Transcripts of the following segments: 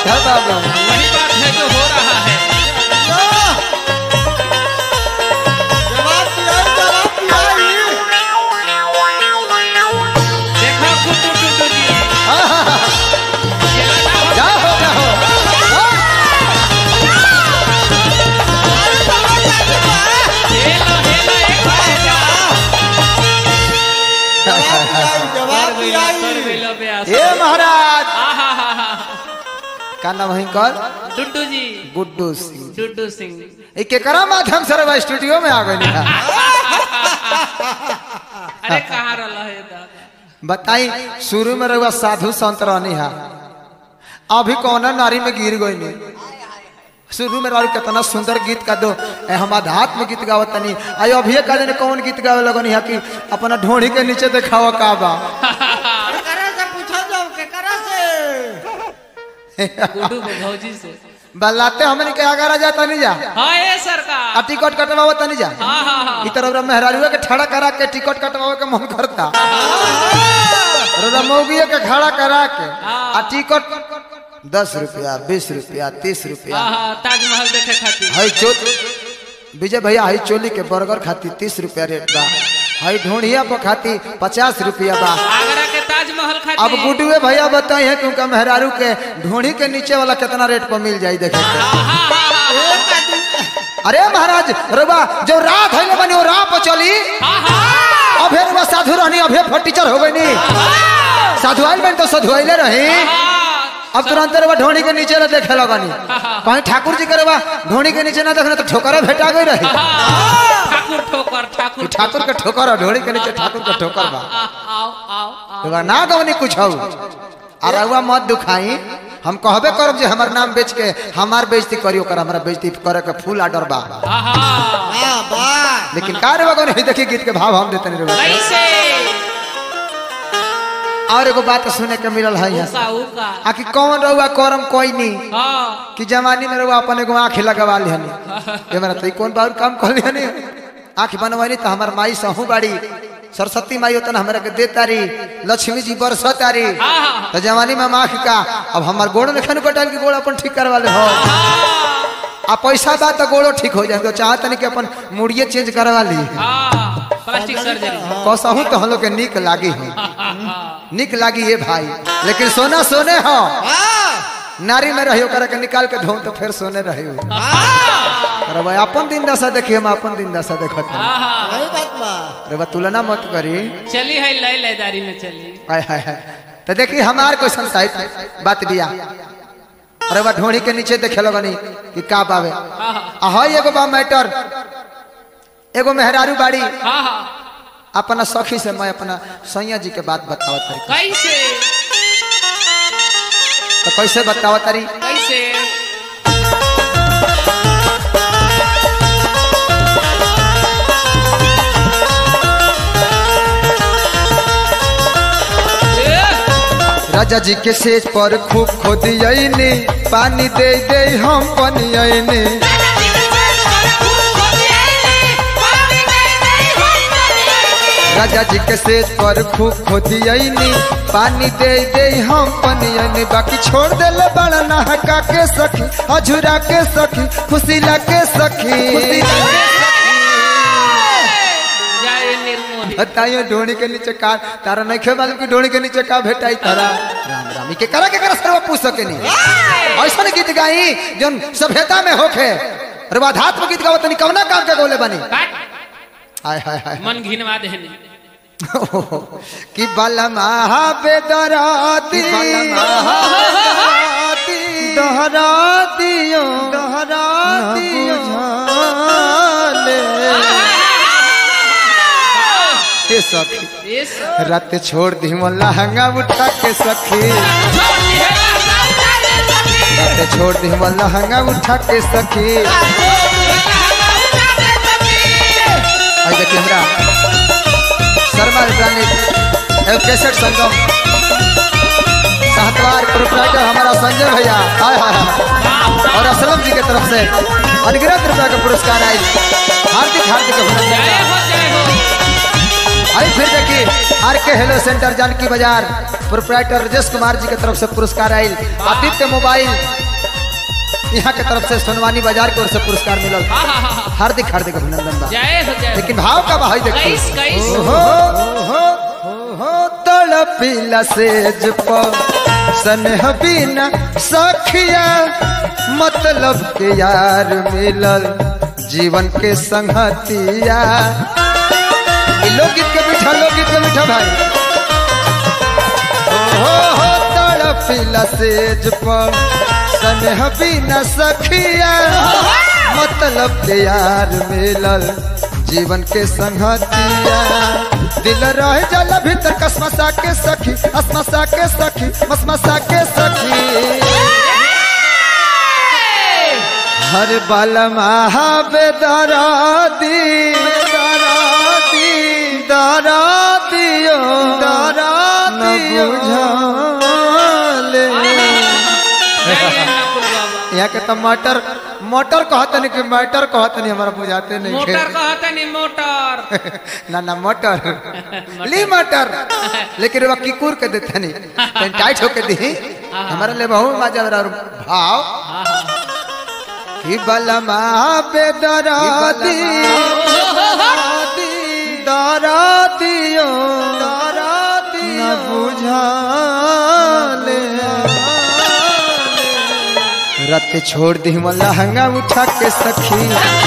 बात है बाबू वही बात है जो हो रहा है जवाब दिया जवाब दिया देखो गुड्डू टुड्डू जी खेला ना हो जा हो जा हो हेलो हेलो एक बार जा जवाब दिया कर मिलो ब्यास ए महाराज आहा हा हा का नाम है कर डुड्डू जी गुड्डू सिंह डुड्डू सिंह ई केकरा माध्यम से रवा स्टूडियो में आ गई अरे कहाँ रहा है दादा बताई शुरू में रहुआ साधु संत रहनी है अभी कौन नारी में गिर गई नहीं शुरू में रहू कितना सुंदर गीत का दो ए, हम आध्यात्म गीत गावत तनी आई अभी का दिन कौन गीत गावे लगनी है कि अपना ढोड़ी के नीचे देखावा का बा केकरा से पूछा जाओ केकरा से गुड्डू को भौजी से बल्लाते हमने के आगे जाता नहीं जा हाँ ये आ सरकार टिकट कटवावत तनी जा हाँ हाँ हाँ ई तरह मेहरारुआ के खड़ा करा के टिकट कटवावे के मन करता रमौगिया के खड़ा करा के आ टिकट दस रुपया बीस रुपया तीस रुपया हाँ हाँ ताजमहल देखे खातिर हई चो विजय भैया हई चोली के बर्गर खाती तीस रुपया रेट बा हई ढोढ़िया पर खाती पचास रुपया बा आगरा के ताजमहल अब खातिर गुडुए भैया बताई है क्योंकि मेहरारू के ढोढ़ी के नीचे वाला कितना रेट पर मिल जाई देखे के हाँ हाँ हाँ हाँ अरे महाराज रुबा जो रात है बनी वो राह पर चली हाँ हाँ अभे रुबा साधु रहनी अभे फटीचर हो गई नी साधु आइल बन तो साधु आइले रही हाँ अब तुरंत रुबा ढोणी के नीचे ना देखे लगनी कहीं ठाकुर जी के रुबा ढोणी के नीचे ना देखना तो ठोकरा भेटा गई रही हाँ, ठाकुर ठोकर ठाकुर ई ठाकुर के ठोकर और ढोणी के नीचे ठाकुर के ठोकर बा आ, आओ आओ आओ रुबा ना गवनी कुछ हो और रुआ मत दुखाई हम कहबे करब जे हमर नाम बेच के हमार बेइज्जती करियो कर हमरा बेइज्जती करे के फुल आर्डर बा हाँ हाँ वाह वाह लेकिन का रे बगन देखिए गीत के भाव हम देते नहीं रुबा कैसे और एगो बात सुने के मिलल है यहाँ से। उका उका आखिर कौन रहुआ करम कोई नहीं हाँ कि जवानी में रहुआ अपन एगो आँख लगवा लिहनी ये मेरा तो ई कौन बार काम कर लिहनी आँख बनवानी तो हमार माई सहू बाड़ी सरस्वती माई होता हमरा के दे तारी लक्ष्मी जी बरस तारी हाँ हाँ तो जवानी में हम आँख का अब हमार गोड़ में खन कटाल की गोड़ अपन ठीक करवा ले हो आ पैसा बा तो गोड़ो ठीक हो जाए तो चाहत नहीं कि अपन मुड़िए चेंज करवा ली हाँ प्लास्टिक सर्जरी कसहू तो हम लोग के निक लागी हो हाँ हाँ निक लागी ये भाई लेकिन सोना सोने हो वाह नारी में रहियो करे के निकाल के धो तो फिर सोने रहियो अरे भाई अपन दिन दशा देखिए हम अपन दिन दशा देखत हई। हाँ हाँ वही बात बा अरे बा तुलना मत करी चली है लय लयदारी में चली हाय हाय हाय तो देखिए हमार कोई संसाहित बात बिया अरे बा ढोड़ी के नीचे देखे लगनी कि का बावे हाँ हाँ आ हई एगो बा मैटर एगो मेहरारू बाड़ी हाँ हाँ अपना सखी से मैं अपना सैया जी के बात बतावत तारी कैसे तो कैसे बतावत तारी कैसे ए, राजा जी के सेज पर खूब खोदियनी पानी दे दे हम पनियनी राजा जी के सेज पर खूब खोदियनी पानी दे दे हम पनियनी बाकी छोड़ देले बड़ा नहका के सखी अझुरा के सखी खुशीला के सखी जाए निर्मोही बताइयो ढोणी के नीचे का तारा नहीं खे मालूम कि ढोणी के नीचे का भेटाई तारा राम राम ई के करा के करा सर्व पूछ सके नहीं ऐसा गीत गाई जोन सभ्यता में होखे रवाधात्म गीत गावत नहीं कवना काम के गोले बनी काट हाय हाय हाय मन घिनवा देहनी कि बलमा बेदराती दोहरा दियो दोहरा दियो के सखी ये सब रात छोड़ दी लहंगा उठा के सखी रात छोड़ दी लहंगा उठा के सखी आई देखिए हमरा शर्मा इलेक्ट्रॉनिक एवं कैसेट संगम साहतवार प्रोपराइटर हमारा संजय भैया हाय हाय हाय और असलम जी की तरफ से अनगिनत रुपया का पुरस्कार आई हार्दिक हार्दिक अभिनंदन जय हो जय हो आई फिर देखिए आर के हेलो सेंटर जानकी बाजार प्रोपराइटर राजेश कुमार जी के तरफ से पुरस्कार आयल आदित्य मोबाइल यहाँ के तरफ से सोनवानी बाजार की ओर से पुरस्कार मिलल हाँ, हाँ, हाँ, हाँ। हार्दिक हार्दिक अभिनंदन बा जय हो जय हो। लेकिन भाव का भाई देखो कैस कैस ओहो ओहो ओहो तड़पिला सेज पर सनह बिना सखिया मतलब के यार मिलल जीवन के संगतिया ई लोकगीत के मीठा लोकगीत के मीठा भाई ओहो हो तड़पिला सेज पर सनह बिना सखिया मतलब के यार मिलल जीवन के संगतिया दिल रह जल भीतर कसमसा के सखी असमसा के सखी मसमसा के सखी हर बल महाबे दरादी दरादी दरादियो दरादियो बुझाले जय अन्नपूर्ण बाबा। यहाँ के तो मटर मोटर कहते नहीं कि मटर कहते नहीं हमारा बुझाते नहीं मोटर के। कहते नहीं मोटर ना ना मटर ली मटर लेकिन वह किकुर के देते नहीं कहीं टाइट होके दी हमारे लिए बहुत मजा आ रहा है। भाव कि बलमा पे दरादी दरादियो दरादी न बुझाले रत छोड़ दी लहंगा उठा के सखी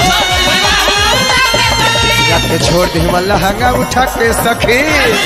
रत छोड़ दी लहंगा उठा के सखी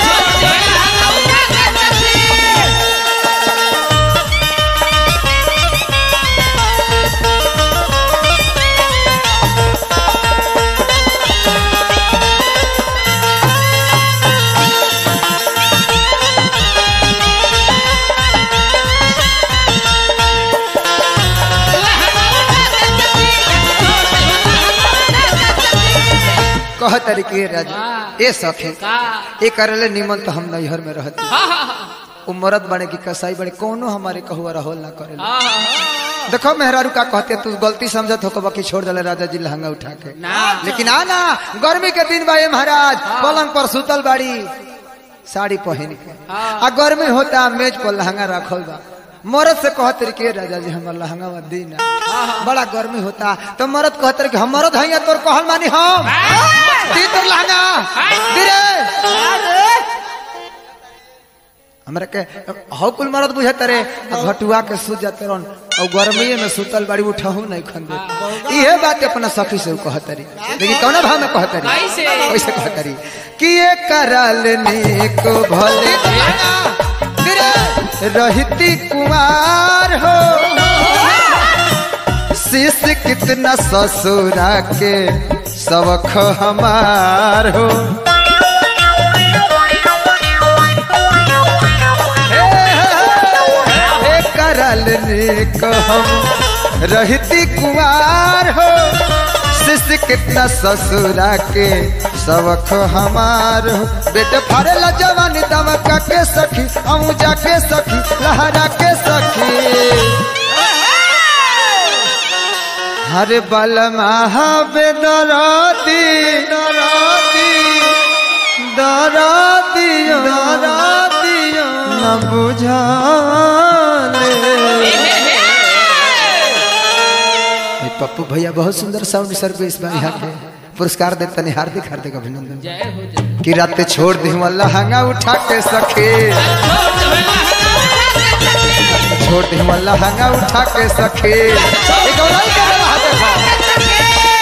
कह तरीके राजा ए सखी का ए करले निमन तो हम नैहर में रहते हाँ हाँ हाँ उ मरद बने की कसाई बने कोनो हमारे कहुआ रहोल ना करे हाँ, हाँ, देखो मेहरारू का कहते तू गलती समझत हो बाकी छोड़ दले राजा जी लहंगा उठा के ना लेकिन आना गर्मी के दिन भाई महाराज पलंग पर सुतल बाड़ी साड़ी पहन के हाँ। आ गर्मी होता मेज पर लहंगा रखल बा मरद से कहते रही के राजा जी हमार लहंगा मत दी ना बड़ा गर्मी होता तो मरद कहते रही कि हम मरद हैं तोर कहल मानी हम दी तोर लहंगा दी रे हमरा के हौ कुल मरद बुझत रे आ घटुआ के सुत जाते रहन और गर्मी में सुतल बाड़ी उठहू नहीं खन दे इहे बात अपना सखी से उ कहत रही लेकिन कौन भाव में कहत रही कैसे? कैसे कहत रही कि ये करल नीक भले रहती कुमार हो शिष कितना ससुरा के सबख हमार हो हे, हे करल नीक हम रहती कुमार हो शिष्य कितना ससुरा के सबक हमार हो बेटे फरेला जवानी दमका के सखी अमू जाके सखी लहरा के सखी हरे बल महाबे दराती दराती दरातियो दरातियो न बुझाले ए, पप्पू भैया बहुत सुंदर साउंड सर्विस बा यहाँ के पुरस्कार देते नहीं हार्दिक हार्दिक अभिनंदन जय हो जय कि रात छोड़ दी लहंगा उठा के सखे छोड़ दी लहंगा उठा के सखे ए, गौराई के रहा देखो।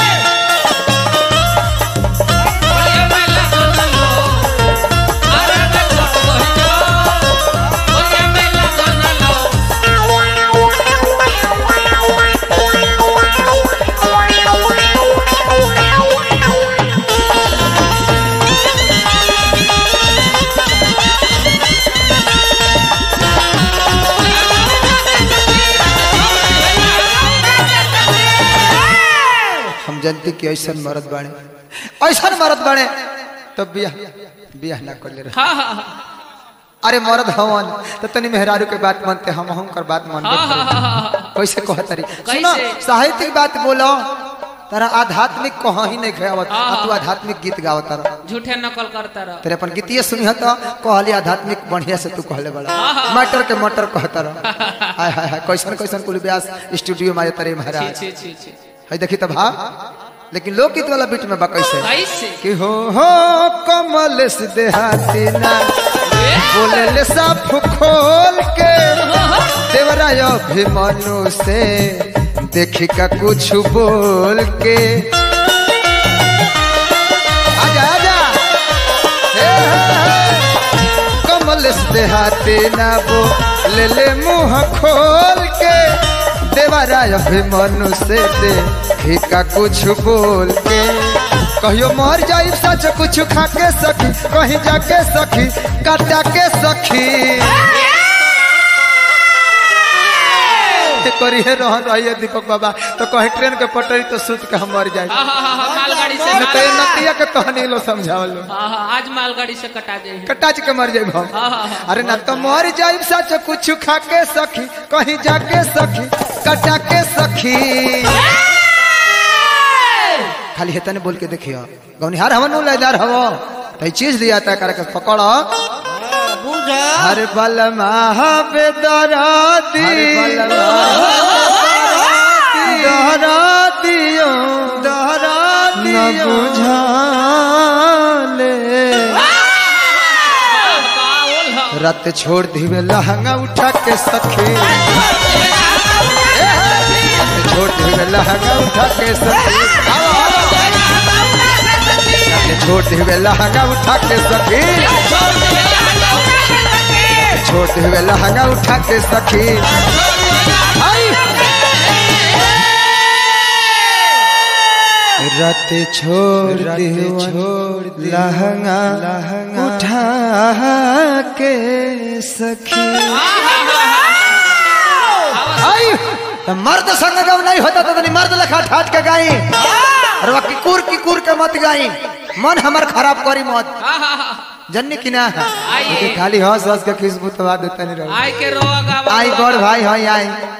हम जानते कि ऐसा मरद बाड़े ऐसा मरद बाड़े तो बियाह बियाह ना कर ले रहे हाँ हाँ हाँ अरे मरद हवन तो तनी मेहरारू के बात मानते हम हम कर बात मानते हाँ, हाँ, हाँ, हाँ। कैसे कहत रही कैसे? सुनो साहित्यिक बात बोलो तारा आध्यात्मिक कहाँ ही नहीं खावत आ तू आध्यात्मिक गीत गावत तारा झूठे नकल करता रह तेरे अपन गीतिए सुनिह तो कहली आध्यात्मिक बढ़िया से तू कहले बड़ा मटर के मटर कहता रह हाय हाय हाय कैसन कैसन कुल व्यास स्टूडियो में आए तारे छी महाराज छी छी छी है देखी तो भाव लेकिन लोकगीत वाला बीट में बा कैसे कैसे कि हो हो कमल से देहाती ना बोले ले साफ खोल के देवराय अभिमनु से देखी का कुछ बोल के आजा आजा हे, हे, हे। कमल से देहाती ना बोले ले मुंह खोल के देवराय अभिमनु से देखी का कुछ बोल के कहियो मर जाई सच कुछ खा के सखी कहीं जाके सखी काटा के सखी करी है रहन रहिए दीपक बाबा तो कहीं ट्रेन के पटरी तो सुत के हम मर जाए हाँ हाँ हाँ हाँ, मालगाड़ी से न तो ये नतिया के कहानी लो समझाओ लो हाँ हाँ आज मालगाड़ी से कटा जाए कटाच के मर जाए हम हाँ हाँ हाँ अरे ना तो मर जाए सच कुछ खा के सखी कहीं जाके सखी कटा के सखी खाली हेतन बोल के देखियो गौनिहार हवन नु लेदार हवो तो ये चीज दिया था करके पकड़ो बुझा हर बल बेदराती दहरातियो दहराती न बुझाले बाउल हो रत छोड़ दिवे लहंगा उठा के सखी रत छोड़ दिवे लहंगा उठा के सखी रत छोड़ दिवे लहंगा उठा के सखी छोड़ दिवे लहंगा उठा के सखी आई! रत छोड़ छोड़ लहंगा लहंगा उठा के सखी आई तो मर्द संग जब नहीं होता तो तनी मर्द लखा ठाट के गाई और वह किकुर किकुर के मत गाई मन हमर खराब करी मत हाँ हाँ हाँ जन्नी की ना आइए। लेकिन खाली हंस हंस के खुशबू तो देता नहीं रहो आई के रोआ गावा आई गौर भाई हाई आई